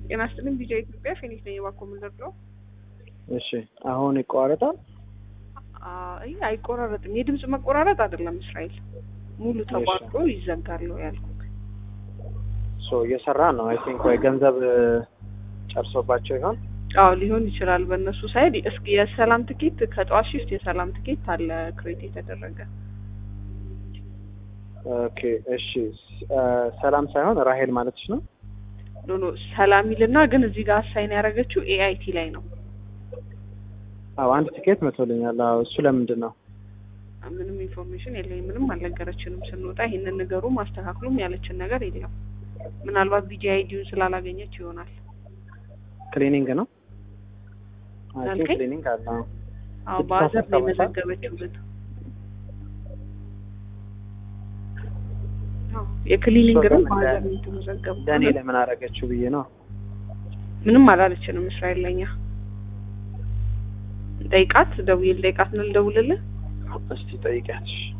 ጤና ይስጥልኝ ቪዲዮ ኢትዮጵያ ፌኒክስ ነኝ። እባክዎ ምን ልርዳው? እሺ አሁን ይቋረጣል። አይ አይቆራረጥም። የድምጽ መቆራረጥ አይደለም እስራኤል፣ ሙሉ ተቋርጦ ይዘጋል ነው ያልኩት። ሶ እየሰራ ነው። አይ ቲንክ ወይ ገንዘብ ጨርሶባቸው ይሆን? አዎ ሊሆን ይችላል። በእነሱ ሳይድ እስኪ የሰላም ትኬት ከጠዋት ሽፍት የሰላም ትኬት አለ ክሬት የተደረገ ኦኬ እሺ። ሰላም ሳይሆን ራሄል ማለትሽ ነው? ኖ ኖ ሰላም ይልና ግን እዚህ ጋር አሳይን ያደረገችው ኤአይቲ ላይ ነው። አዎ አንድ ትኬት መቶልኛል። አዎ እሱ ለምንድን ነው? ምንም ኢንፎርሜሽን የለኝም። ምንም አልነገረችንም። ስንወጣ ይህንን ነገሩ ማስተካክሉም ያለችን ነገር የለም። ምናልባት ቪጂ አይዲውን ስላላገኘች ይሆናል። ክሊኒንግ ነው? አይ ቲንክ አልከኝ? ክሊኒንግ አለ። አዎ። አዎ ስድስት በአዘር አስራ ነው ሰባት የመዘገበችው ግን አዎ፣ የክሊኒንግ ነው እሷ ግን በአዘር እንደ- ነው የተመዘገበው። ለእኔ ለምን አደረገችው ብዬ ነው። ምንም አላለችንም። እስራኤል ለኛ ጠይቃት፣ ደውዬ ልጠይቃት ነው ልደውልልህ። እስቲ ጠይቂያት። እሺ።